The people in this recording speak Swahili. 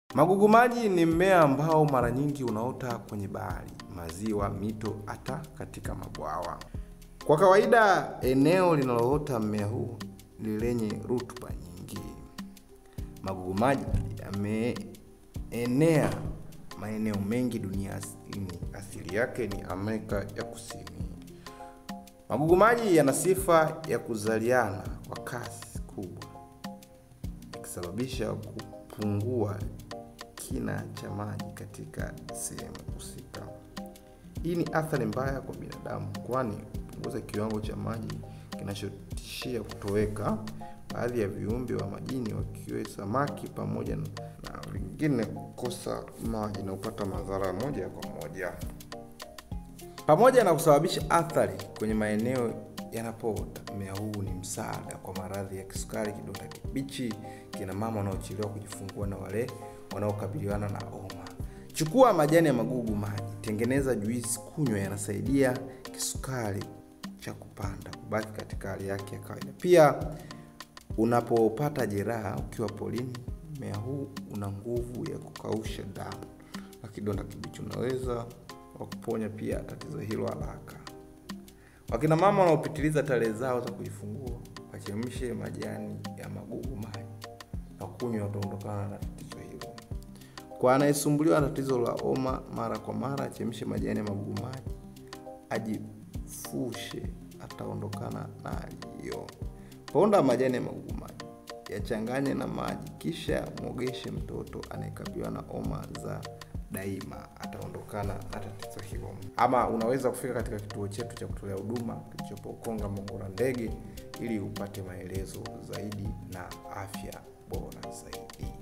Magugu maji ni mmea ambao mara nyingi unaota kwenye bahari, maziwa, mito, hata katika mabwawa. Kwa kawaida, eneo linaloota mmea huu ni lenye rutuba nyingi. Magugu maji yameenea maeneo mengi duniani. Asili yake ni Amerika ya Kusini. Magugu maji yana sifa ya kuzaliana kwa kasi kubwa, ikisababisha kupungua kina cha maji katika sehemu husika. Hii ni athari mbaya kwa binadamu, kwani hupunguza kiwango cha maji kinachotishia kutoweka. Baadhi ya viumbe wa majini wakiwe samaki pamoja na wengine kukosa maji na kupata madhara moja kwa moja, pamoja na kusababisha athari kwenye maeneo yanapoota. Mmea huu ni msaada kwa maradhi ya kisukari, kidonda kibichi, kina mama wanaochelewa kujifungua na wale wanaokabiliana na homa. Chukua majani ya magugu maji, tengeneza juisi, kunywa. Yanasaidia kisukari cha kupanda kubaki katika hali yake ya kawaida. Pia unapopata jeraha ukiwa polini, mmea huu una nguvu ya kukausha damu na kidonda kibichi, unaweza wakuponya pia tatizo hilo haraka. Wakina mama wanaopitiliza tarehe zao za kujifungua, wachemshe majani ya magugu maji na kunywa, wataondokana na tatizo hilo. Kwa anayesumbuliwa na tatizo la homa mara kwa mara, achemshe majani ya magugu maji, ajifushe, ataondokana na hali hiyo. Ponda majani ya magugu maji, yachanganye na maji, kisha mwogeshe mtoto anayekabiliwa na homa za daima, ataondokana na tatizo hilo. Ama unaweza kufika katika kituo chetu cha kutolea huduma kilichopo Ukonga Mongora Ndege ili upate maelezo zaidi na afya bora zaidi.